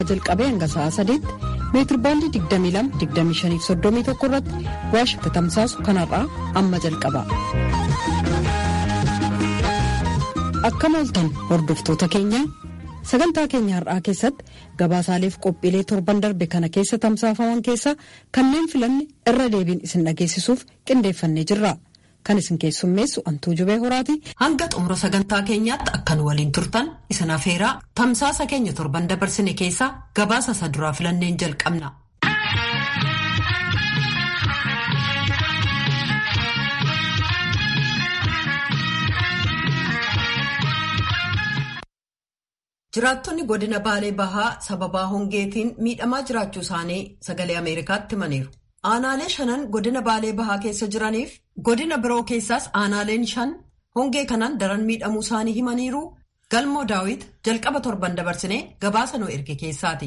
jalqabee hanga sa'a sadiitti meetirbaandii 22-25-31 irratti waashingtan tamsaasu kanarraa amma jalqaba. Akkam ooltan hordoftoota keenya sagantaa keenya har'aa keessatti gabaasaaleef qophiilee torban darbe kana keessa tamsaafaman keessaa kanneen filanne irra deebiin isin dhageessisuuf qindeeffannee jirra. Kan isin keessummeessu Antuu Jubee Horaati. Hanga xumura sagantaa keenyaatti akkan waliin turtan isin afeeraa tamsaasa keenya torban dabarsine keessaa gabaasa isa duraa filanneen jalqabna. Jiraattonni godina Baalee Bahaa sababaa hongeetiin miidhamaa jiraachuu isaanii sagalee Ameerikaatti himaniiru. Aanaalee shanan godina Baalee Bahaa keessa jiraniif godina biroo keessaas aanaaleen shan hongee kanaan daran miidhamuu isaanii himaniiru. Galmoo Daawit jalqaba torban dabarsinee gabaasa nu erge keessaati.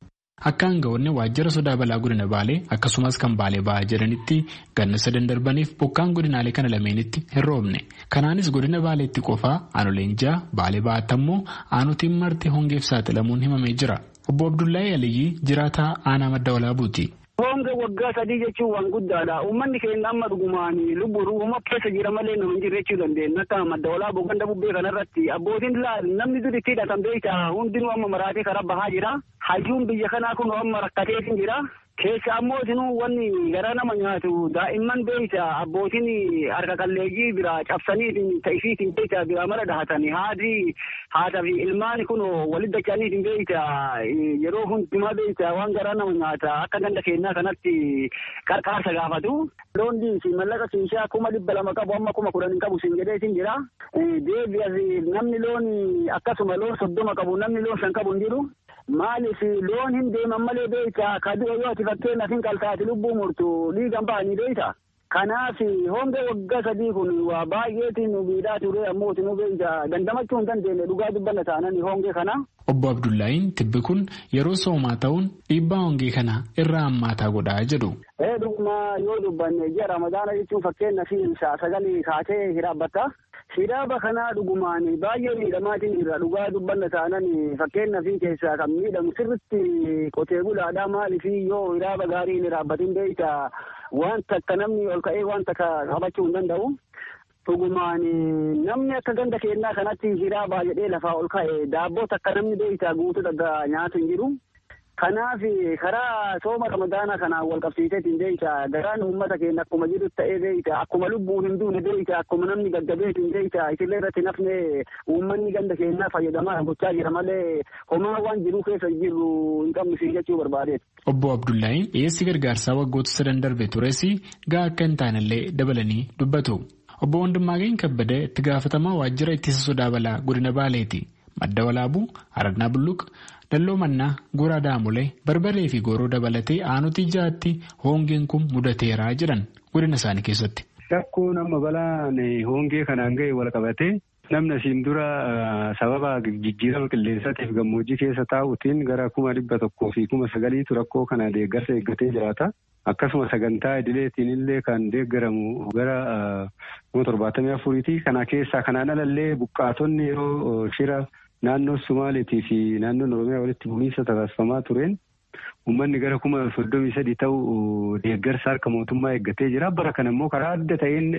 Akka aangawoonni waajjira sodaa balaa godina Baalee akkasumas kan Baalee Bahaa jedhanitti ganna sadan darbaniif bokkaan godinaalee kana lameenitti hin roobne. Kanaanis godina Baaleetti qofaa aanoleen ja'a Baalee Bahaatti ammoo aanotiin marti hongeef saaxilamuun himamee jira. Obbo Abdullahi Aliyyi jiraataa aanaa madda walaabuuti. Honga waggaa sadii jechuun waan guddaadha. Uummanni keenya amma dhugumaan lubbuun uumama keessa jira malee nama hin jirre jechuu dandeenya. Akka madda walaaboo ganda bubbee kanarratti abbootiin namni dur itti hidhatan beekta hundinuu amma maraatee karaa bahaa jira. Hayyuun biyya kanaa kun amma rakkateetiin jira. Keessa ammoo isinuu wanni garaa nama nyaatu daa'imman beekta abbootiin harka qalleeyyii bira cabsanii ta'ifiitiin beekta bira mara dhahatanii haadhi haadha fi ilmaan kun walitti dacha'aniitiin beekta yeroo hundumaa beekta waan garaa nama nyaata akka ganda keenyaa kanatti qarqaarsa gaafatu. Loon diinsi mallaqa siishaa kuma dhibba lama qabu amma kuma kudhan hin qabu siin jedheetiin jira. Deebi'as namni loon akkasuma loon soddoma qabu namni loon san qabu hin jiru. Maaliif loon hin deeman malee beekta kaduu yoo ati fakkeenyaaf hin qaltaati lubbuu murtu dhiigan ba'anii beekta. Kanaaf honga waggaa sadii kun waa baay'eetiin nu miidhaa ture ammoo nu beekta dandamachuu hin dandeenye dhugaa dubbanna taanani hongee kana. Obbo Abdullaahiin tibbi kun yeroo soomaa ta'uun dhiibbaa hongee kana irraa hammaataa godhaa jedhu. Ee dhuguma yoo dubbanne ji'a ramadaana jechuun fakkeenyaaf sagalee kaatee hiraabbatta. Hiraaba kanaa dhugumaan baay'ee miidhamaatiin jira dhugaa dubbanna taanan fakkeenyaaf keessaa kan miidhamu sirritti qotee bulaadhaa maaliif yoo hiraaba gaarii hin hiraabbatin beekta wanta akka namni ol ka'ee wanta qabachuu hin danda'u. Dhugumaan namni akka ganda keenyaa kanatti hiraabaa jedhee lafaa ol ka'e daabboo akka namni beekta guutuu dhagaa nyaatu hin jiru. Kanaaf karaa sooma ramadaanaa kanaan wal qabsiiseetiin beekta garaan uummata keenya akkuma jiru ta'ee beekta akkuma lubbuun hin duune beekta akkuma namni gaggabeetiin beekta isillee irratti nafne uummanni ganda keenyaa fayyadamaa gochaa jira malee homaa waan jiruu keessa jiru hin qabnu jechuu barbaadeet. Obbo Abdullaahiin dhiyeessi gargaarsaa waggoota sadan darbe tures gahaa akka hin taanellee dabalanii dubbatu. Obbo Wandimmaageen Kabbadee itti gaafatamaa waajjira ittisa sodaa balaa godina Baaleeti. Madda Walaabuu, Aragnaa Bulluq, Dalloo Mannaa, Goraa Daamulee, Barbaree fi Gooroo dabalatee aanutii ja'atti hongeen kun mudateeraa jedhan godina isaanii keessatti. Rakkoon amma balaan hongee kanaan ga'e wal qabatee namni asiin dura sababa jijjiirama qilleensaatiif gammoojjii keessa taa'uutiin gara kuma dhibba tokkoo fi kuma sagaliitu rakkoo kana deeggarsa eeggatee jiraata. Akkasuma sagantaa idileetiin illee kan deeggaramu gara kuma torbaatamii afuriiti. Kana keessaa kanaan alallee buqqaatonni yeroo shira naannoo Sumaaleetii fi naannoon Oromiyaa walitti bu'iinsa taasifamaa tureen uummanni gara kuma soddomii sadii ta'u deeggarsa harka mootummaa eeggatee jira. Bara kana immoo karaa adda ta'een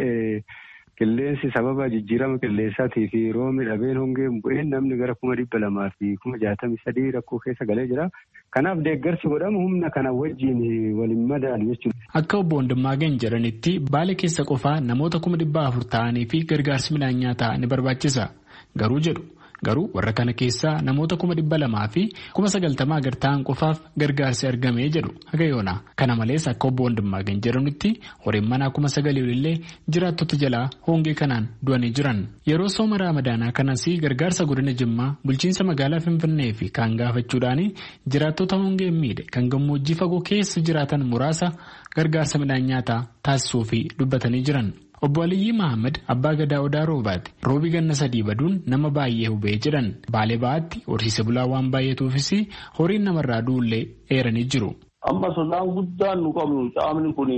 qilleensi sababa jijjiirama qilleensaatii fi roobni dhabeen hongeen bu'een namni gara kuma dhibba lamaa fi kuma jaatamii sadii rakkoo keessa galee jira. Kanaaf deeggarsi godhamu humna kana wajjin waliin madaalu jechuudha. Akka obbo Wandimmaageen jedhanitti baala keessa qofaa namoota kuma dhibba afur ta'anii fi gargaarsi midhaan nyaataa ni barbaachisa. Garuu jedhu garuu warra kana keessaa namoota kuma dhibba lamaa fi kuma sagaltamaa gad ta'an qofaaf gargaarsi argamee jedhu haga yoona. Kana malees akka obbo Wandimmaageen jedhanitti horiin manaa kuma sagalii olillee jiraattota jalaa hongee kanaan du'anii jiran. Yeroo sooma raamadaanaa kanas gargaarsa godina Jimmaa bulchiinsa magaalaa Finfinnee fi kaan gaafachuudhaan jiraattota hongee miidhe kan gammoojjii fagoo keessa jiraatan muraasa gargaarsa midhaan nyaataa taasisuu fi dubbatanii jiran. Obbo Aliyyi Mahammad abbaa gadaa odaa roobaati. Roobi ganna sadii baduun nama baay'ee hubee jedhan baalee ba'aatti horsiise bulaa waan baay'atuufis horiin namarraa du'ullee eeranii jiru. Amma sodaan guddaan nu qabnu caamni kun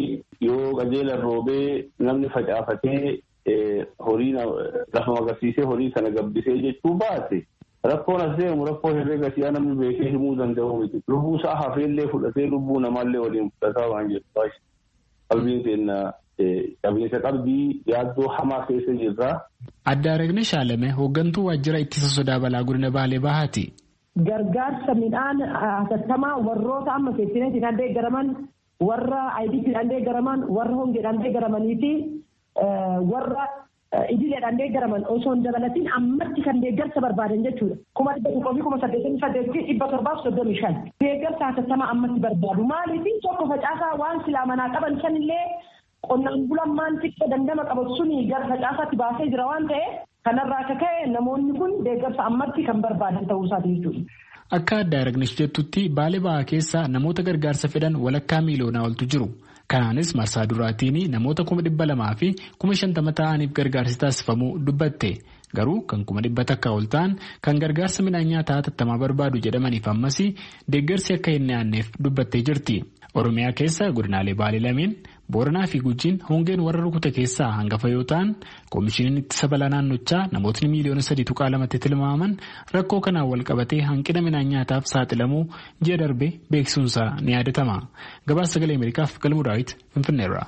yoo qajeelan roobee namni facaafatee horii lafa magarsiisee horii sana gabbisee jechuu baate Rakkoon as deemu rakkoo herreega si'aa namni beekee himuu danda'u miti. Lubbuu isaa hafeellee fudhatee lubbuu namaallee waliin fudhataa waan jiru. Qalbiin keenya qabeessa qalbii yaaddoo hamaa keessa jirra. Adda Aragne Shaalame hooggantuu waajjira ittisa sodaa balaa godina Baalee Bahaati. Gargaarsa midhaan hatattamaa warroota amma seeftineetiin deeggaraman warra ayidiitiin deeggaraman warra hongeedhaan deeggaramanii fi warra idileedhaan deeggaraman osoo hin dabalatiin ammatti kan deeggarsa barbaadan jechuudha. Kuma dhibba tokkoo fi kuma saddeetamii saddeetii dhibba torbaaf soddomii shan. Deeggarsa hatattamaa ammatti barbaadu. Maaliif tokko facaasaa waan silaa manaa qaban sanillee qonnaan bulaan maan xiqqoo dandama qabatu suni gara facaasaatti baasee jira waan ta'eef kanarraa akka ka'e namoonni kun deeggarsa ammatti kan barbaadan ta'uu isaati jechuudha. Akka adda aragnesh jettutti baalee bahaa keessa namoota gargaarsa fedhan walakkaa miiliyoonaa oltu jiru. Kanaanis marsaa duraatiin namoota kuma dhibba lamaa fi kuma shantama ta'aniif gargaarsi taasifamuu dubbatte. Garuu kan kuma dhibba takka ol ta'an kan gargaarsa midhaan nyaataa hatattamaa barbaadu jedhamaniif ammas deeggarsi akka hin dhiyaanneef dubbattee jirti. Oromiyaa keessa godinaalee baalee lameen Booranaa fi Gujiin hongeen warra rukute keessaa hangafa yoo ta'an koomishiniin ittisa balaa naannochaa namootni miiliyoona sadii tuqaa lamatti tilmaaman rakkoo kanaan wal qabatee hanqina midhaan nyaataaf saaxilamuu ji'a darbe beeksisuunsaa ni yaadatama. Gabaasa sagalee Ameerikaaf galmuu daawwit Finfinneerra.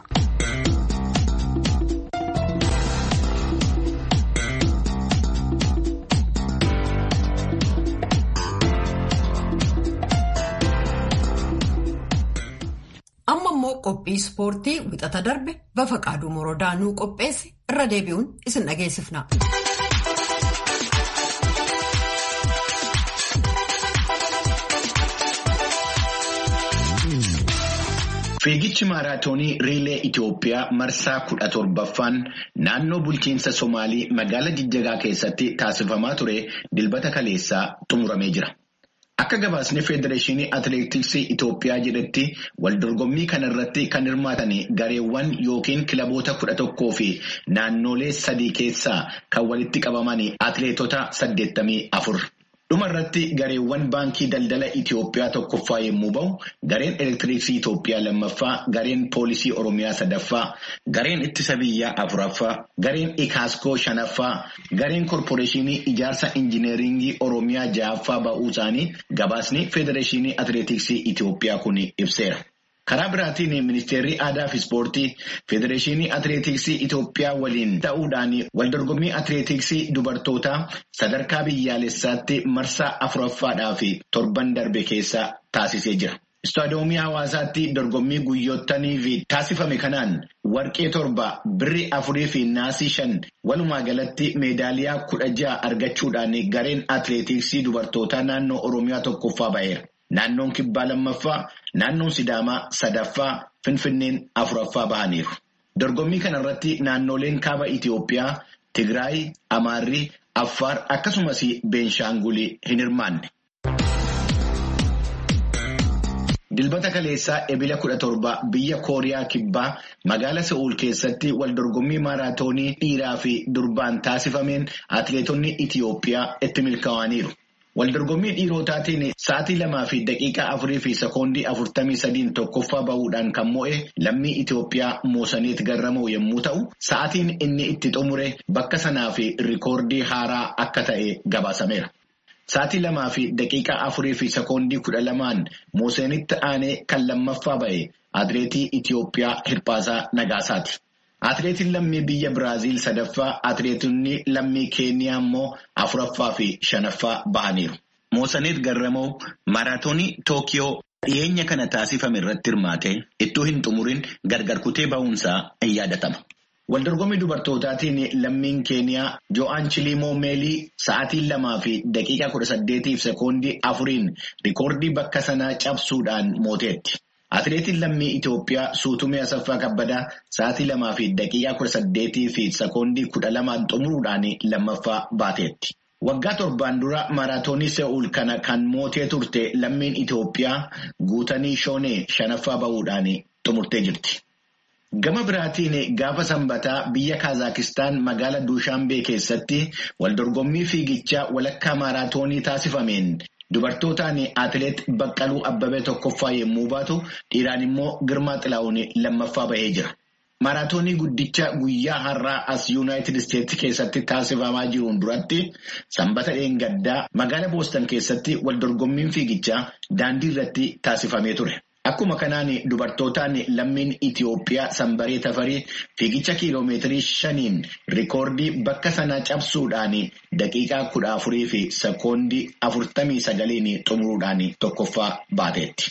amma immoo qophii ispoortii wixata darbe bafa qaaduu morodaa nuu qopheesse irra deebi'uun isin dhageessifna. Fiigichi maaraatoonii Riilee Itoophiyaa marsaa kudha torbaffaan naannoo bulchiinsa Somaalii magaalaa Jijjagaa keessatti taasifamaa ture dilbata kaleessaa xumuramee jira. Akka gabaasni Federeeshinii Atileetiksii Itoophiyaa jedhetti waldorgommii kanarratti kan hirmaatan gareewwan yookiin kilaboota kudha tokkoo fi naannolee sadii keessaa kan walitti qabaman atileetota saddeettamii afur. Dhuma irratti gareewwan baankii daldala Itoophiyaa tokkoffaa yommuu bahu, gareen elektiriksii Itoophiyaa lammaffaa, gareen poolisii Oromiyaa sadaffaa, gareen ittisa biyyaa afuraffaa, gareen ikaaskoo shanaffaa, gareen korporeeshinii ijaarsa injineeringii Oromiyaa ja'affaa ba'uu isaanii gabaasni Federeeshinii Atileetiksii Itoophiyaa kun ibseera. Karaa biraatiin ministeerri aadaa fi ispoortii federeeshinii atileetiksii Itoophiyaa waliin ta'uudhaan waldorgommii atileetiksii dubartootaa sadarkaa biyyaalessaatti marsaa afuraffaadhaa fi torban darbe keessa taasisee jira. Istaadiyoomii hawaasaatti dorgommii guyyoottanii taasifame kanaan warqee torba birri afurii fi naasii shan walumaa galatti meedaaliyaa kudha ja'a argachuudhaan gareen atileetiksii dubartootaa naannoo Oromiyaa tokkoffaa ba'eera. Naannoon kibbaa lammaffaa, naannoon sidaamaa sadaffaa, finfinneen afuraffaa bahaniiru. Dorgommii kanarratti naannoleen kaaba Itoophiyaa, Tigraay, Amaarri, Affaar akkasumas Beenshaangulii hin hirmaanne. Dilbata kaleessaa ebila kudha torba biyya Kooriyaa kibbaa magaala Se'uul keessatti wal dorgommii maaraatoonii dhiiraa fi durbaan taasifameen atileetonni Itoophiyaa itti milkaa'aniiru. Waldorgommii dhiirotaatiin sa'aatii lamaa fi daqiiqaa afurii fi sekoondii afurtamii sadiin tokkoffaa bahuudhaan kan mo'e lammii Itoophiyaa Moosaneet Garramoo yommuu ta'u, sa'aatiin inni itti xumure bakka sanaa fi rikoordii haaraa akka ta'e gabaasameera. Sa'aatii lamaa fi daqiiqaa afurii fi sekoondii kudha lamaan Moosaneetti aanee kan lammaffaa ba'e atileetii Itoophiyaa Hirphaasaa Nagaasaati. Atileetiin lammii biyya Biraaziil sadaffaa atileetonni lammii Keeniyaa immoo afuraffaa fi shanaffaa bahaniiru. Moosaneet Garramoo maaraatoonii Tookiyoo dhiyeenya kana taasifame irratti hirmaate ittuu hin xumurin gargar kutee ba'uunsaa in yaadatama. Waldorgommii dubartootaatiin lammiin Keeniyaa Jo'aan Chilimoo Meelii sa'aatii lamaa fi daqiiqaa kudha saddeetiif sekoondii afuriin rikoordii bakka sanaa cabsuudhaan mooteetti. Atileetiin lammii Itoophiyaa Suutumee Asaffaa Kabbadaa sa'aatii lamaa fi daqiiqaa kudha saddeetii fi sekoondii kudha lamaan xumuruudhaan lammaffaa baateetti. Waggaa torbaan dura maaraatoonii Se'uul kana kan mootee turte lammiin Itoophiyaa guutanii shoonee shanaffaa bahuudhaan xumurtee jirti. Gama biraatiin gaafa sanbataa biyya Kaazakistaan magaala Duushaanbee keessatti waldorgommii fiigichaa walakkaa maaraatoonii taasifameen dubartootaan atileet Baqqaluu Abbabee tokkoffaa yommuu baatu dhiiraan immoo Girmaa Xilaa'uun lammaffaa bahee jira. Maraatoonii guddicha guyyaa har'aa as Yuunaayitid Isteetsi keessatti taasifamaa jiruun duratti sanbata dheengaddaa magaalaa Boostan keessatti waldorgommiin fiigichaa daandii irratti taasifamee ture. Akkuma kanaan dubartootaan lammiin Itiyoophiyaa sanbaree tafarii fiigicha kiiloomeetirii shaniin rikoordii bakka sanaa cabsuudhaan daqiiqaa kudha afurii fi sekoondii afurtamii sagaliin xumuruudhaan tokkoffaa baateetti.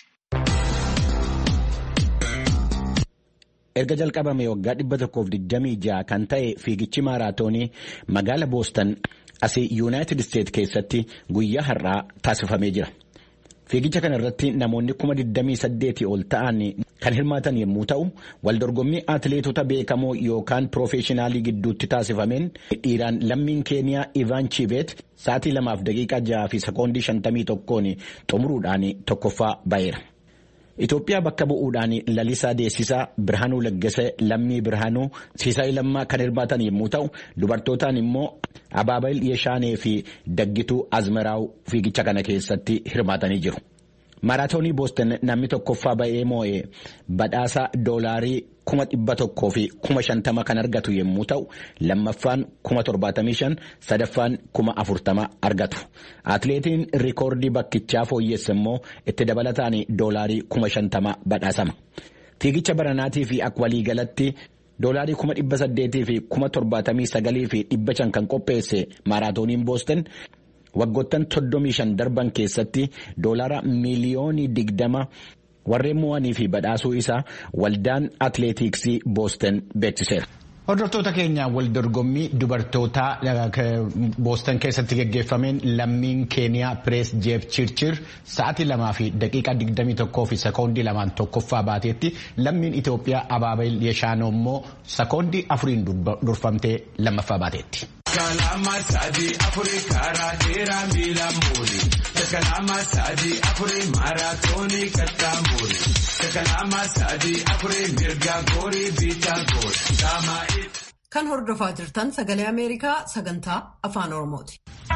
Erga jalqabame waggaa dhibba tokkoof digdamii ja'a kan ta'e fiigichi maaraatoonii magaala Boostan asii Yuunaayitid Isteet keessatti guyyaa har'aa taasifamee jira. Fiigicha kana irratti namoonni kuma 28 ol ta'an kan hirmaatan yommuu ta'u, waldorgommii atileetota beekamoo yookaan piroofeeshinaalii gidduutti taasifameen dhiiraan lammiin keeniyaa Ivaan Chibeet sa'aatii lamaaf daqiiqaa jaha fi sekoondii 51 xumuruudhaan tokkoffaa ba'eera. Itoophiyaa bakka bu'uudhaan lalisaa deessisaa Birhaanuu Laggasee lammii Birhaanuu Siisaayii Lammaa kan hirmaatan yommuu ta'u, dubartootaan immoo Abaabayil Yeshaanee fi Daggituu Azmaraaw fiigicha kana keessatti hirmaatanii jiru. Maaraatoonii Booston namni tokkoffaa ba'ee moo'ee badhaasa doolaarii kuma dhibba tokkoo fi kuma shantama kan argatu yommuu ta'u lammaffaan kuma torbaatamii shan sadaffaan kuma afurtama argatu. Atileetiin rikoordii bakkichaa fooyyesse immoo itti dabalataan doolaarii kuma shantama badhaasama. Fiigicha baranaatii fi akka waliigalatti doolaarii kuma dhibba saddeetii fi kuma torbaatamii sagalii fi dhibba shan kan qopheesse maaraatooniin Booston. waggoottan soddomii shan darban keessatti doolaara miiliyoonii digdama warreen mo'anii fi badhaasuu isaa waldaan atileetiksii booston beeksiseera. Hordoftoota keenya waldorgommii dubartootaa booston keessatti geggeeffameen lammiin keeniyaa pirees jeef chirchir sa'aatii lamaa fi daqiiqaa digdamii tokkoo fi sekoondii lamaan tokkoffaa baateetti lammiin Itoophiyaa Abaabayil Yeshaanoo immoo sekoondii afuriin durfamtee lammaffaa baateetti. Kalama sadii afurii karaa dheeraa miila muuri. Kalama sadii afurii maaraatoonii kattaa muuri. Kalama sadii afurii mirga goorii biitaa goori. Kan hordofaa jirtan sagalee Ameerikaa sagantaa afaan Oromooti.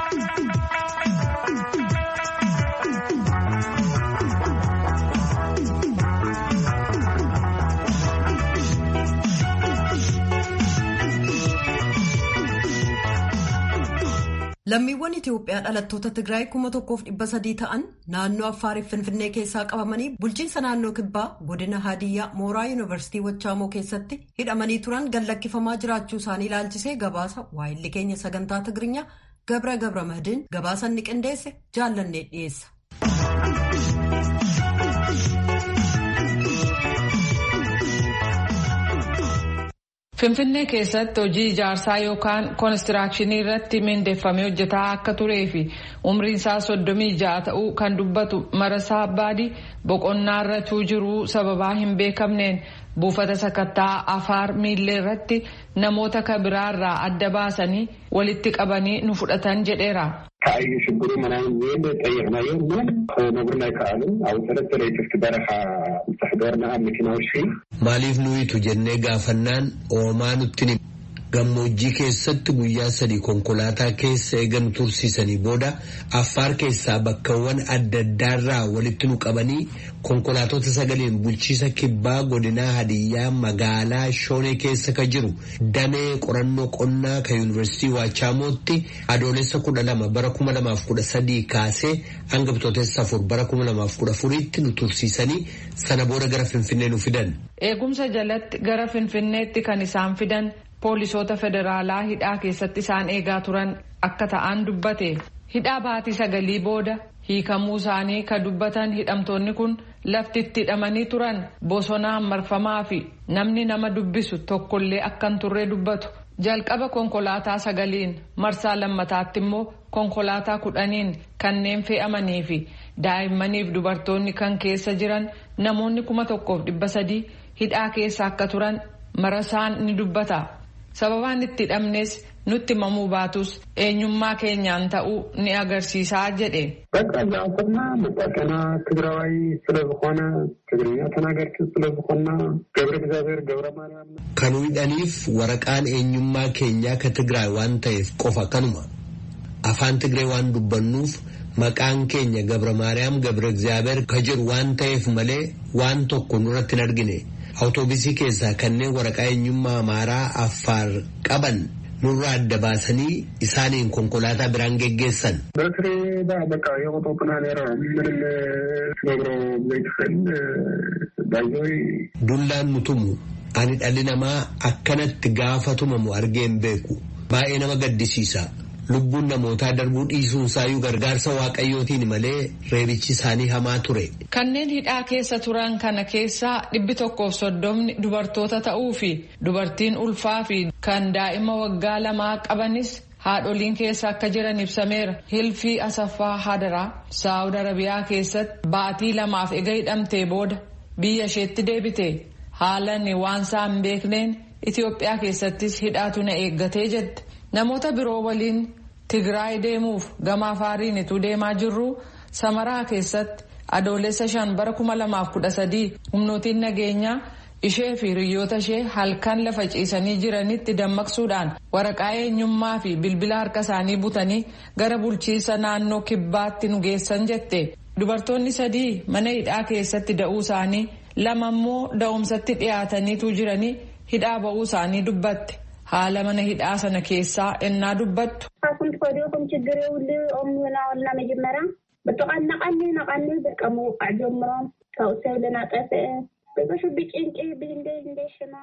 Lammiiwwan Itoophiyaa dhalattoota Tigraay kuma tokkoof dhibba sadii ta'an naannoo Affaariif Finfinnee keessaa qabamanii bulchiinsa naannoo Kibbaa godina Hadiyyaa Mooraa Yuunivarsiitii Wachaamoo keessatti hidhamanii turan gallakkifamaa jiraachuu isaanii ilaalchisee gabaasa waayilli keenya sagantaa Tigirinya Gabra Gabra Mahdiin gabaasa inni qindeesse jaallannee dhiyeessa. Finfinnee keessatti hojii ijaarsaa yookaan koonistiraakshanii irratti mindeeffamee hojjetaa akka turee fi umriin isaa soddomii ja'a ta'uu kan dubbatu marasaa abbaadii boqonnaa irra jiruu sababaa hin beekamneen buufata sakattaa afaar miillee irratti namoota kabiraarraa adda baasanii walitti qabanii nu fudhatan jedheera. ከአዩ ሽግሩ ምናምን ዝብል ጠይቅናዮ ግን ክነግሩና ይከኣሉ ኣብ ሰለስተ ለይትፍቲ በረኻ ምትሕደርና ኣብ መኪና ውሽጢ maaliif nuyitu jennee gaafannaan oomaa nutti gammoojjii keessatti guyyaa sadii konkolaataa keessa eegan tursiisanii booda affaar keessaa bakkawwan adda addaarraa walitti nu qabanii konkolaatota sagaliin bulchiisa kibbaa godinaa hadiyyaa magaalaa shoonee keessa ka jiru damee qorannoo qonnaa ka yuunivarsiitii waachaamooti adoolessa kudha lama bara kuma lamaaf kudha sadii kaasee hanga bitootessa afur bara kuma lamaaf kudha afuriitti nu tursiisanii sana booda gara finfinnee nu fidan. Eegumsa jalatti gara finfinneetti kan isaan fidan poolisoota federaalaa hidhaa keessatti isaan eegaa turan akka ta'an dubbate hidhaa baatii sagalii booda hiikamuu isaanii ka dubbatan hidhamtoonni kun lafti itti hidhamanii turan bosonaan marfamaa fi namni nama dubbisu tokkollee akkan turre dubbatu jalqaba konkolaataa sagaliin marsaa lammataatti immoo konkolaataa kudhaniin kanneen fe'amanii fi daa'immaniif dubartoonni kan keessa jiran namoonni kuma tokkoof dhibba sadii hidhaa keessa akka turan marasaan ni dubbata. sababaan itti hidhamnes nutti himamuu baatus eenyummaa keenyaan ta'uu ni agarsiisaa jedhe. በቃ እዛ ኮና መጣቀና ትግራዋይ ስለዝኾነ ትግርኛ ተናገርቲ ስለዝኾና ገብረ እግዚአብሔር ገብረ ማርያም Kan hidhaniif waraqaan eenyummaa keenyaa ka Tigraay waan ta'eef qofa kanuma. Afaan Tigree waan dubbannuuf maqaan keenya Gabra Maariyaam Gabra Egzaabeer ka jiru waan ta'eef malee waan tokko nurratti hin argine. awutoobisii keessaa kanneen waraqaa eenyummaa amaaraa affaar qaban nurraa adda baasanii isaaniin konkolaataa biraan geggeessan. በስሬ በቃ የቆጦጥና ኔራ ምንም ትነግረው ዘይትኽእል ባይዘይ Dullaan nutumu ani dhalli namaa akkanatti gaafa tumamu argee hin beeku baay'ee nama gaddisiisa. Lubbuun namootaa darbuu dhiisuun isaayyuu gargaarsa waaqayyootiin malee reebichi isaanii hamaa ture. Kanneen hidhaa keessa turan kana keessaa dhibbi tokkoof soddomni dubartoota ta'uu fi dubartiin ulfaa fi kan daa'ima waggaa lamaa qabanis haadholiin keessa akka jiran ibsameera. Hilfii Asaffaa Hadaraa Saawud Arabiyaa keessatti baatii lamaaf ega hidhamtee booda biyya isheetti deebite. Haalan waan isaa hin beekneen Itoophiyaa keessattis hidhaatu na eeggatee jette. Namoota biroo waliin Tigraay deemuuf gama afaariin ituu deemaa jirru Samaraa keessatti adoolessa shan bara kuma lamaaf kudha sadii humnootiin nageenyaa ishee fi hiriyoota ishee halkan lafa ciisanii jiranitti dammaqsuudhaan waraqaa eenyummaa fi bilbila harka isaanii butanii gara bulchiinsa naannoo kibbaatti nu geessan jette. Dubartoonni sadii mana hidhaa keessatti da'uu isaanii lama immoo da'umsatti dhiyaataniitu jiranii hidhaa ba'uu isaanii dubbatte. haala mana hidhaa sana keessaa ennaa dubbattu. Kun koodiyokum ችግር የውል ኦምና ወልና መጀመሪያ ብጥቃናቃኒ ናቃኒ በቃ ምውቃዕ ጀምሮም ካብኡ ሰብ ልናጠፍአ በበሹቢ ጭንቂ ብንደ እንደሽማ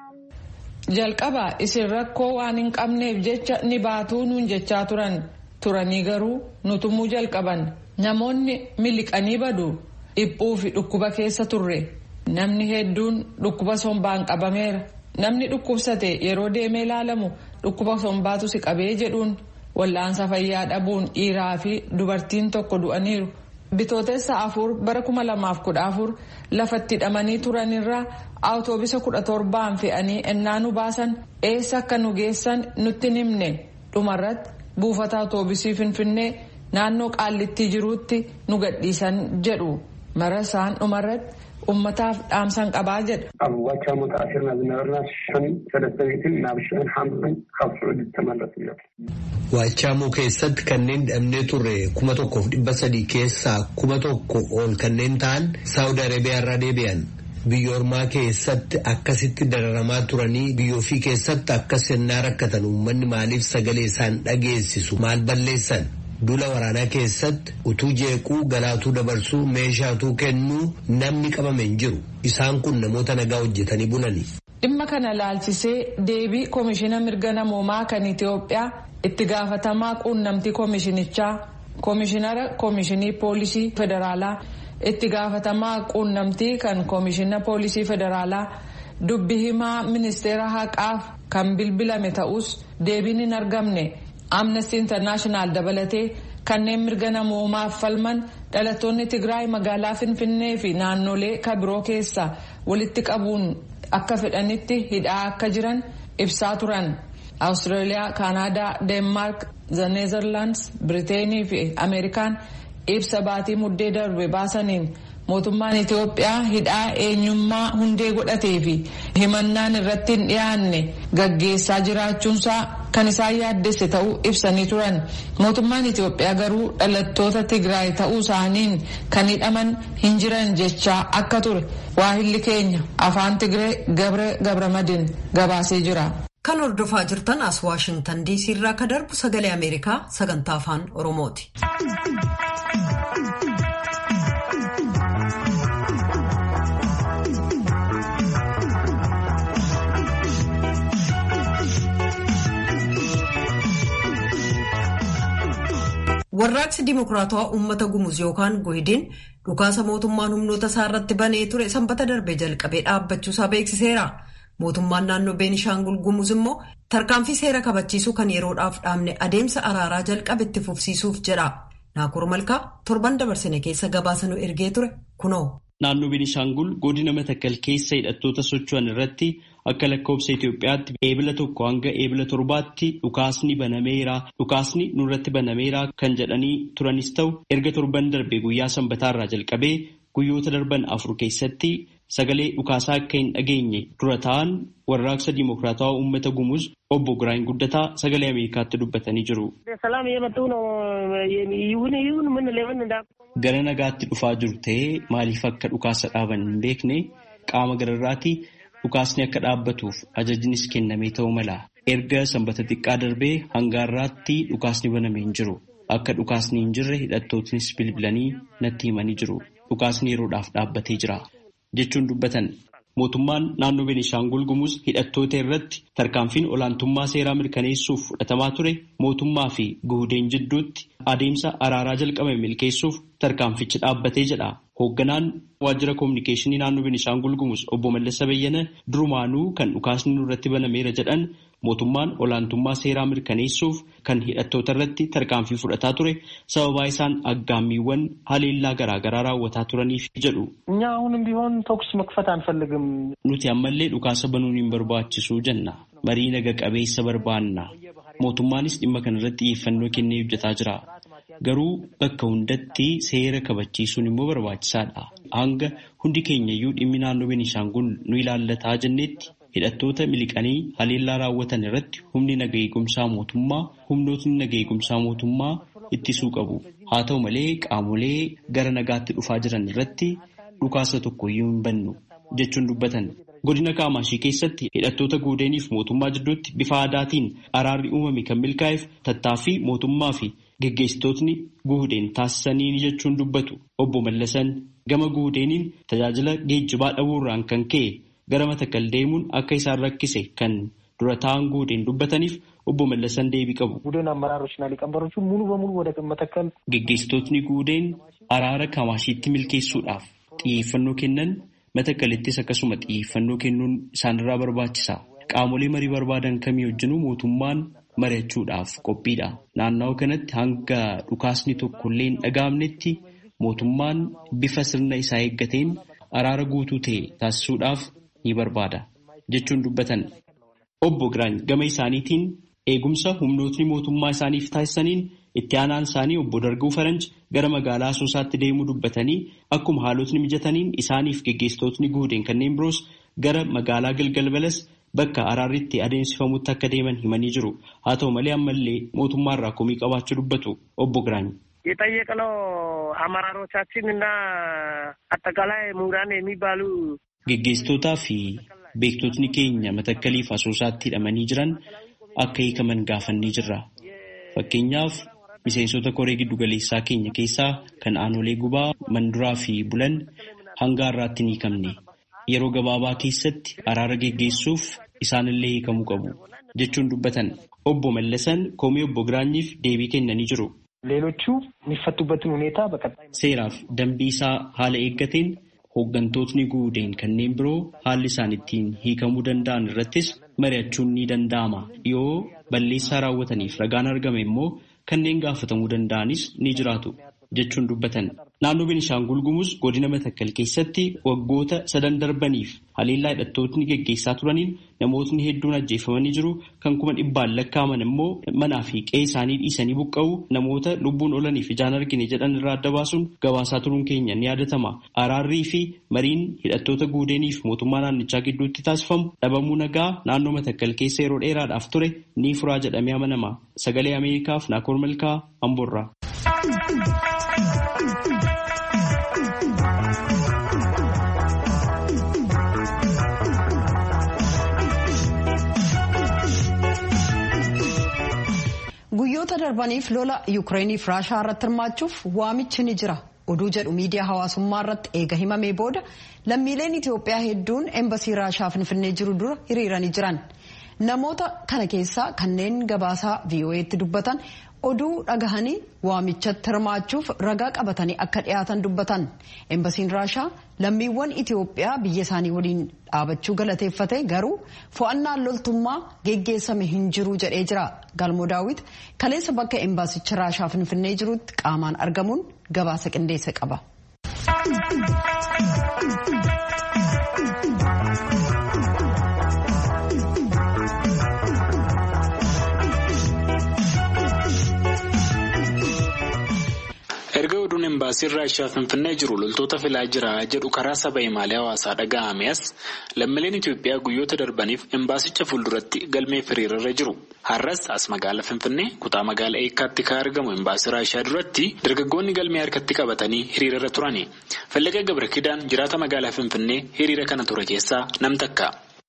jalqaba isin rakkoo waan hin qabneef jecha ni baatuu nuun jechaa turan turanii garuu nutumuu jalqaban namoonni miliqanii badu dhiphuu fi dhukkuba keessa turre namni hedduun dhukkuba sombaan qabameera namni dhukkubsate yeroo deemee ilaalamu dhukkuba sombaatu si qabee jedhuun wal'aansa fayyaa dhabuun dhiiraa fi dubartiin tokko du'aniiru. Bitootessa afur bara kuma lamaaf kudha afur lafatti hidhamanii turanirraa awutoobisa kudha torbaan fe'anii ennaa nu baasan eessa akka nu geessan nutti himne dhumarratti buufata awutoobisii finfinnee naannoo qaallittii jiruutti nu gadhiisan jedhu mara isaan dhumarratti ummataaf dhaamsan qabaa jedha. ኣብ ዋቻሞ ተኣሲርና ዝነበርና ሽሕን ሰለስተ ሚእትን ናብ ሽሕን ሓምሳን ካብ ስዑድ ዝተመለሱ እዮም Waachamuu keessatti kanneen hidhamnee turre kuma tokkoof dhibba sadii keessaa kuma tokko ol kanneen ta'an Saawud Arabiyaa irraa deebi'an. Biyya ormaa keessatti akkasitti dararamaa turanii biyya ofii keessatti akkas yennaa rakkatan uummanni maaliif sagalee isaan dhageessisu maal balleessan? Dula waraanaa keessatti utuu jeequu galaatuu dabarsuu meeshaatuu kennuu namni qabame hin jiru. Isaan kun namoota nagaa hojjetanii bulani. Dhimma kana laalchisee deebii koomishina mirga namoomaa kan Itoophiyaa itti gaafatamaa quunnamtii koomishinichaa koomishinara koomishinii poolisii federaalaa itti gaafatamaa quunnamtii kan koomishina poolisii federaalaa dubbi himaa ministeera haqaaf kan bilbilame ta'us deebiin hin argamne. amnesty international dabalatee kanneen mirga namoomaaf falman dhalattoonni tigraay magaalaa finfinnee fi naannolee kabiroo keessa walitti qabuun akka fedhanitti hidhaa akka jiran ibsaa turan awustiraaliyaa kaanaadaa deenmaark neezerlaandis biriteenii fi ameerikaan ibsa baatii muddee darbe baasaniin mootummaan itiyoophiyaa hidhaa eenyummaa hundee godhatee fi himannaan irratti hin dhiyaanne gaggeessaa jiraachuunsaa kan isaan yaaddesse ta'uu ibsanii turan mootummaan itiyoophiyaa garuu dhalattoota tigraay ta'uu isaaniin kan hidhaman hin jiran jechaa akka ture waahilli keenya afaan tigree gabre gabramadin gabaasee jira. kan hordofaa jirtan as waashintan diisii irraa ka darbu sagalee ameerikaa sagantaa afaan oromooti. warraaqsi dimokiraatawaa uummata gumuz yookaan gohidiin dhukaasa mootummaan humnoota isaa irratti banee ture sanbata darbe jalqabee dhaabbachuusaa beeksiseera mootummaan naannoo beenishaangul gumuz immoo tarkaanfii seera kabachiisuu kan yeroodhaaf dhaabne adeemsa araaraa jalqabe itti fufsiisuuf jedha naakur malkaa torban dabarsine keessa gabaasanuu ergee ture kunoo. naannoo beenishaangul godina matakkal keessa hidhattoota socho'an irratti akka lakkoobsa Itoophiyaatti eebila tokko hanga eebila torbaatti dhukaasni banameera dhukaasni nurratti banameera kan jedhanii turanis ta'u erga torban darbe guyyaa sanbataarraa jalqabee guyyoota darban afur keessatti sagalee dhukaasaa akka hin dhageenye dura ta'an warraaqsa dimokiraatawaa uummata gumuz obbo Giraany Guddataa sagalee Ameerikaatti dubbatanii jiru. Gara nagaatti dhufaa jiru ta'ee maaliif akka dhukaasa dhaaban hin beekne qaama gararraati dhukaasni akka dhaabbatuuf ajajnis kennamee ta'uu mala. Erga sanbata xiqqaa darbee hanga har'aatti dhukaasni banamee hin jiru. Akka dhukaasni hin jirre hidhattootnis bilbilanii natti himanii jiru. Dhukaasni yeroodhaaf dhaabbatee jira. Jechuun dubbatan. Mootummaan naannoo Beenishaangul Gumuz hidhattoota irratti tarkaanfiin olaantummaa seeraa mirkaneessuuf fudhatamaa ture mootummaa fi guhudeen jidduutti adeemsa araaraa jalqabame milkeessuuf tarkaanfichi dhaabbatee jedha. Hoogganaan waajjira koominikeeshinii naannoo Beenishaangul Gumuz obbo Mallasa Bayyana durumaanuu kan dhukaasni nurratti banameera jedhan mootummaan olaantummaa seeraa mirkaneessuuf kan hidhattoota irratti tarkaanfii fudhataa ture sababaa isaan aggaammiiwwan haleellaa garaagaraa raawwataa turaniif jedhu. እኛ አሁንም ቢሆን ተኩስ መክፈት አንፈልግም። Nuti ammallee dhukaasa banuun hin barbaachisu jenna. Marii naga qabeessa barbaanna. Mootummaanis dhimma kana irratti xiyyeeffannoo kennee hojjetaa jira. Garuu bakka hundatti seera kabachiisuun immoo barbaachisaadha. Hanga hundi keenyayyuu dhimmi naannoo Beenishaangul nu ilaallataa jennetti hidhattoota miliqanii haleellaa raawwatan irratti humni naga eegumsaa mootummaa humnootni naga eegumsaa mootummaa ittisuu qabu. Haa ta'u malee qaamolee gara nagaatti dhufaa jiran irratti dhukaasa tokkoyyuu hin bannu jechuun dubbatan. Godina Kaamaashii keessatti hidhattoota guudeeniif mootummaa jidduutti bifa aadaatiin araarri uumame kan milkaa'eef tattaaffii mootummaa fi geggeessitootni guudeen taasisanii jechuun dubbatu. Obbo Mallasan gama guudeeniin tajaajila geejjibaa dhabuurraan kan ka'e gara Matakkal deemuun akka isaan rakkise kan dura ta'an guudeen dubbataniif obbo Mallasan deebii qabu. ቡድን አመራሮችና ሊቀመንበሮቹ ሙሉ በሙሉ ወደ መተከል Geggeessitootni guudeen araara Kamaashiitti milkeessuudhaaf xiyyeeffannoo kennan Matakkalittis akkasuma xiyyeeffannoo kennuun isaanirraa barbaachisa. Qaamolee marii barbaadan kamii wajjinuu mootummaan mari'achuudhaaf qophiidha. Naannawaa kanatti hanga dhukaasni tokkollee hin dhaga'amnetti mootummaan bifa sirna isaa eeggateen araara guutuu ta'e taasisuudhaaf ni barbaada jechuun dubbatan. Obbo Giraany gama isaaniitiin eegumsa humnootni mootummaa isaaniif taasisaniin itti aanaan isaanii obbo Darguu Faranj gara magaalaa Asoosaatti deemuu dubbatanii akkuma haalotni mijataniin isaaniif geggeessitootni guudeen kanneen biroos gara magaalaa Galgal Balas bakka araarri itti adeemsifamutti akka deeman himanii jiru. Haa ta'u malee ammallee mootummaarraa komii qabaachuu dubbatu obbo Giraany. የጠየቅነው አመራሮቻችን እና አጠቃላይ ምሁራን የሚባሉ Geggeessitootaa fi beektotni keenya matakkaliif asoosaatti hidhamanii jiran akka hiikaman gaafannee jirra. Fakkeenyaaf miseensota koree giddugaleessaa keenya keessaa kan aanolee gubaa manduraa fi bulan hanga har'aatti hin hiikamne. Yeroo gabaabaa keessatti araara geggeessuuf isaanillee hiikamuu qabu jechuun dubbatan. Obbo Mallasan komii obbo Giraanyiif deebii kennanii jiru. ሌሎቹ የሚፈቱበትን ሁኔታ በቀጣይ Seeraaf dambii isaa haala eeggateen hooggantootni guudeen kanneen biroo haalli isaan ittiin hiikamuu danda'an irrattis mari'achuun ni danda'ama. Yoo balleessaa raawwataniif ragaan argame immoo kanneen gaafatamuu danda'anis ni jiraatu jechuun dubbatan. Naannoo Beenishaangul Gumuz godina Matakkal keessatti waggoota sadan darbaniif haleellaa hidhattootni geggeessaa turaniin namootni hedduun ajjeefamanii jiru. Kan kuma dhibbaan lakkaa'aman immoo manaa fi qe'ee isaanii dhiisanii buqqa'uu namoota lubbuun oolaniif ijaan argine jedhan irraa adda baasuun gabaasaa turuun keenya ni yaadatama. Araarrii fi mariin hidhattoota guudeeniif mootummaa naannichaa gidduutti taasifamu dhabamuu nagaa naannoo Matakkal keessa yeroo dheeraadhaaf ture ni furaa jedhamee amanama. Sagalee Ameerikaaf Naakoor Malkaa Amboorraa. Guyyoota darbaniif lola Yukireeniif Raashaa irratti hirmaachuuf waamichi ni jira. Oduu jedhu miidiyaa hawaasummaa irratti eega himamee booda lammiileen Itoophiyaa hedduun embasii Raashaa Finfinnee jiru dura hiriiranii jiran. Namoota kana keessaa kanneen gabaasaa VOA'tti dubbatan oduu dhagahanii waamichatti hirmaachuuf ragaa qabatanii akka dhiyaatan dubbatan. Embasiin Raashaa lammiiwwan Itoophiyaa biyya isaanii waliin dhaabachuu galateeffate garuu fo'annaan loltummaa geggeessame hin jiru jedhee jira. Galmoo daawwit kaleessa bakka embaasicha Raashaa Finfinnee jirutti qaamaan argamuun gabaasa qindeesse qaba. erga oduun embaasiin raashaa finfinnee jiru loltoota filaa jira jedhu karaa saba himaalee hawaasaa dhaga'ame as lammiileen Itoophiyaa guyyoota darbaniif embaasicha fuulduratti galmee hiriirarra jiru. Har'as as magaalaa Finfinnee kutaa magaalaa eekkaatti kan argamu embaasii raashaa duratti dargaggoonni galmee harkatti qabatanii hiriirarra turani. Fallaqa Gabra Kidaan jiraata magaalaa Finfinnee hiriira kana ture keessaa nam takka.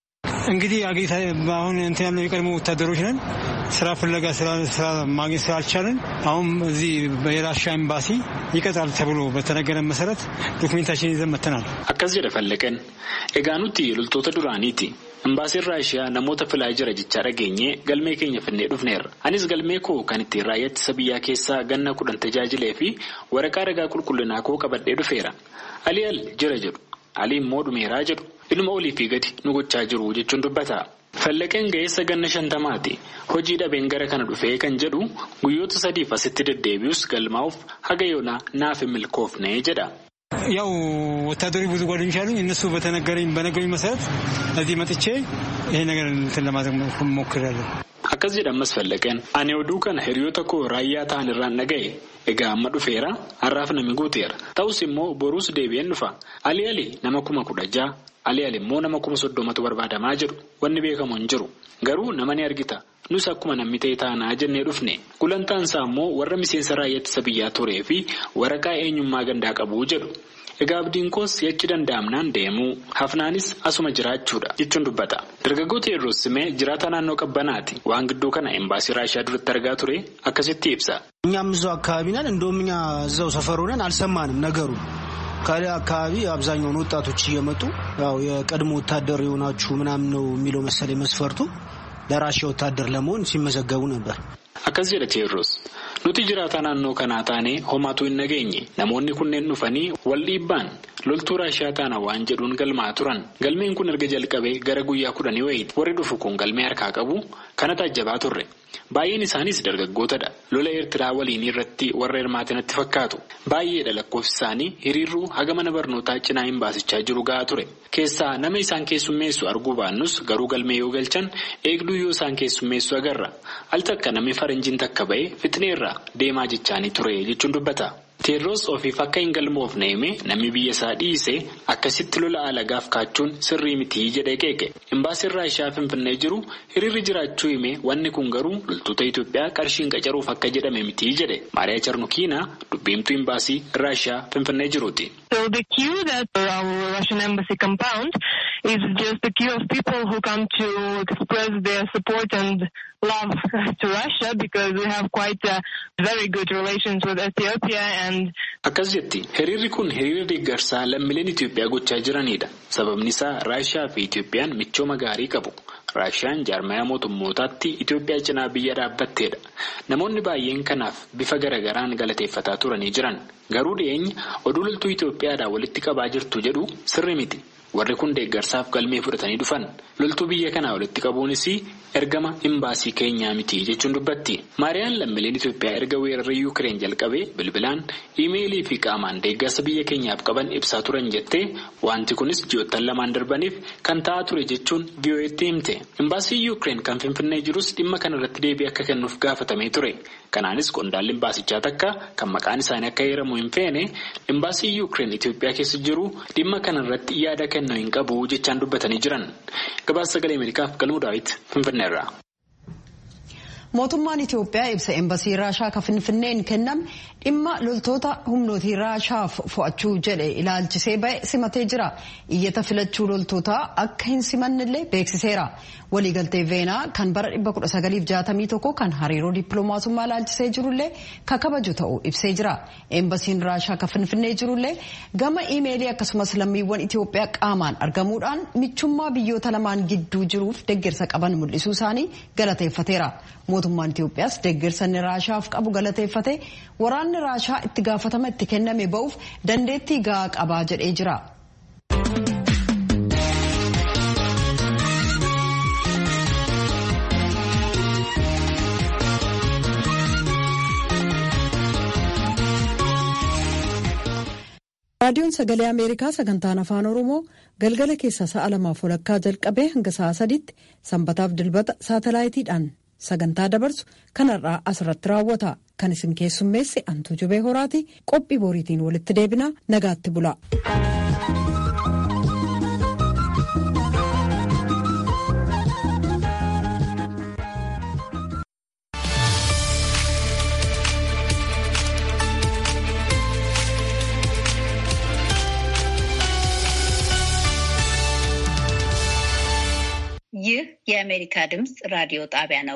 እንግዲህ አገሪታ አሁን እንትን ያለው የቀድሞ ወታደሮች ነን። ስራ ፍለጋ ስራ ማግኘት ስላልቻለን አሁን እዚህ የራሻ ኤምባሲ ይቀጥራል ተብሎ በተነገረ መሰረት ዶክሜንታችን ይዘን መተናል። akkas jedha fallaqeen egaa nuti loltoota duraaniiti imbaasiin raashiyaa namoota filaa jira jechaa dhageenye galmee keenya finnee dhufneerra anis galmee koo kan ittiin raayyaa ittisa biyyaa keessaa ganna kudhan tajaajilee fi waraqaa ragaa qulqullinaa koo qabadhee dhufeera alii al jira jedhu alii immoo dhumeeraa jedhu ilma olii fi gadi nu gochaa jiru jechuun dubbata. Fallaqeen ga'eessa ganna shantamaati. Hojii dhabeen gara kana dhufee kan jedhu guyyoota sadiif asitti deddeebi'us galmaa'uuf haga yoonaa naaf hin milkoofne jedha. ያው ወታደሮች ብዙ ጓደኞች አሉኝ። እነሱ በተነገረኝ በነገሩኝ መሰረት እዚህ መጥቼ ይሄ ነገር እንትን ለማድረግ ሞክሬያለሁ። Akkas jedha ammas fallaqeen ani oduu kana hiriyoota koo raayyaa ta'an irraan dhaga'e egaa amma dhufeera har'aaf nami guuteera ta'us immoo boruus deebi'een dhufa alii alii nama kuma kudha ja'a alii alii immoo nama kuma soddomatu barbaadamaa jedhu wanni beekamu hin jiru garuu nama ni argita nus akkuma namni ta'e taanaa jennee dhufne gulantaan isaa immoo warra miseensa raayyaa ittisa biyyaa turee fi waraqaa eenyummaa gandaa qabu jedhu. Egaa abdiin koos yachi danda'amnaan deemuu hafnaanis asuma jiraachuudha jechuun dubbata. Dargaggoota yeroo simee jiraata naannoo qabbanaati waan gidduu kana embaasii raashiyaa duratti argaa ture akkasitti ibsa. እኛም እዛው አካባቢ ነን። እንደውም እኛ እዛው ሰፈር ሆነን አልሰማንም ነገሩ። ከሌላ አካባቢ አብዛኛውን ወጣቶች እየመጡ ያው የቀድሞ ወታደር የሆናችሁ ምናምን ነው የሚለው መሰለኝ መስፈርቱ ለራሽያ ወታደር ለመሆን ሲመዘገቡ ነበር። Akkas jedha Teewdroos. Nuti jiraataa naannoo kanaa taanee homaatu hin nageenye namoonni kunneen dhufanii wal dhiibbaan loltuu raashiyaa taana waan jedhuun galmaa turan galmeen kun erga jalqabee gara guyyaa kudhanii wayiiti warri dhufu kun galmee harkaa qabu kana taajjabaa turre baay'een isaanis dargaggootadha lola eertiraa waliin irratti warra hirmaatinatti fakkaatu baay'eedha lakkoofsi isaanii hiriirruu haga mana barnootaa cinaa hin baasichaa jiru gahaa ture keessaa nama isaan keessummeessu arguu baannus garuu galmee yoo galchan eegduu yoo isaan keessummeessu agarra al takka namni faranjiin takka ba'e fixneerraa deemaa jechaanii ture jechuun dubbata. Teedroos ofiif akka hin galmoofne hime namni biyya isaa dhiise akkasitti lola alagaaf kaachuun sirrii mitii jedhee qeeqe. Imbaasiin Raashiyaa Finfinnee jiru hiriirri jiraachuu hime wanni kun garuu loltoota Itoophiyaa qarshiin qacaruuf akka jedhame mitii jedhe. Maariyaa Charnukiina dubbiimtuu imbaasii Raashiyaa Finfinnee jiruuti. So the queue that our Russian embassy compound is just a queue of people who come to express their support and love to Russia because we have quite uh, very good relations with Ethiopia and Akkas jetti hiriirri kun hiriira deeggarsaa lammiileen Itoophiyaa gochaa jiranidha. Sababni isaa Raashiyaa fi Itoophiyaan michooma gaarii qabu. Raashiyaan jaarmaya mootummootaatti Itoophiyaa cinaa biyya dhaabbatteedha. Namoonni baay'een kanaaf bifa garagaraan galateeffataa turanii jiran. Garuu dhiyeenya oduu loltuu Itoophiyaadhaa walitti qabaa jirtu jedhu sirri miti. Warri kun deeggarsaaf galmee fudhatanii dhufan. Loltuu biyya kanaa walitti qabuunis ergama imbaasii keenyaa miti jechuun dubbatti. Maariyaan lammiileen Itoophiyaa erga weerarri Yuukireen jalqabee bilbilaan iimeelii fi qaamaan deeggarsa biyya keenyaaf qaban ibsaa turan jettee wanti kunis ji'oottan lamaan darbaniif kan ta'aa ture jechuun VOA'tti himte. Imbaasii Yuukireen kan Finfinnee jirus dhimma kanarratti deebii akka kennuuf gaafatamee ture. Kanaanis qondaalli imbaasichaa takka kan maqaan isaanii akka heeramu hin feene imbaasii Yuukireen Itoophiyaa keessa jiru dhimma kanarratti yaada kennuu hin qabu jechaan dubbatanii jiran. Gabaasa sagalee Ameerikaaf galmuu daawwiti Finfinneerraa. Mootummaan Itoophiyaa ibsa embasii Raashaa kan Finfinneen kenname dhimma loltoota humnootii Raashaaf fo'achuu jedhe ilaalchisee ba'e simatee jira. Iyyata filachuu loltootaa akka hin simannillee beeksiseera. Waliigaltee Veenaa kan bara 1961 kan hariiroo dippiloomaasummaa ilaalchisee jirullee kan kabaju ta'uu ibsee jira. Embasiin Raashaa kan Finfinnee jirullee gama iimeelii akkasumas lammiiwwan Itoophiyaa qaamaan argamuudhaan michummaa biyyoota lamaan gidduu jiruuf deeggarsa qaban mul'isuu isaanii galateeffateera. Mootummaan Itoophiyaas deeggarsa inni Raashaaf qabu galateeffate waraanni Raashaa itti gaafatama itti kenname ba'uuf dandeettii gahaa qabaa jedhee jira. raadiyoon sagalee ameerikaa sagantaan afaan oromoo galgala keessa sa'a lamaaf walakkaa jalqabee hanga sa'a sadiitti sanbataaf dilbata saatalaayitiidhaan sagantaa dabarsu kanarraa asirratti raawwata kan isin keessummeesse antuu jubee horaati qophii boriitiin walitti deebinaa nagaatti bula. የአሜሪካ ድምፅ ራዲዮ ጣቢያ ነው።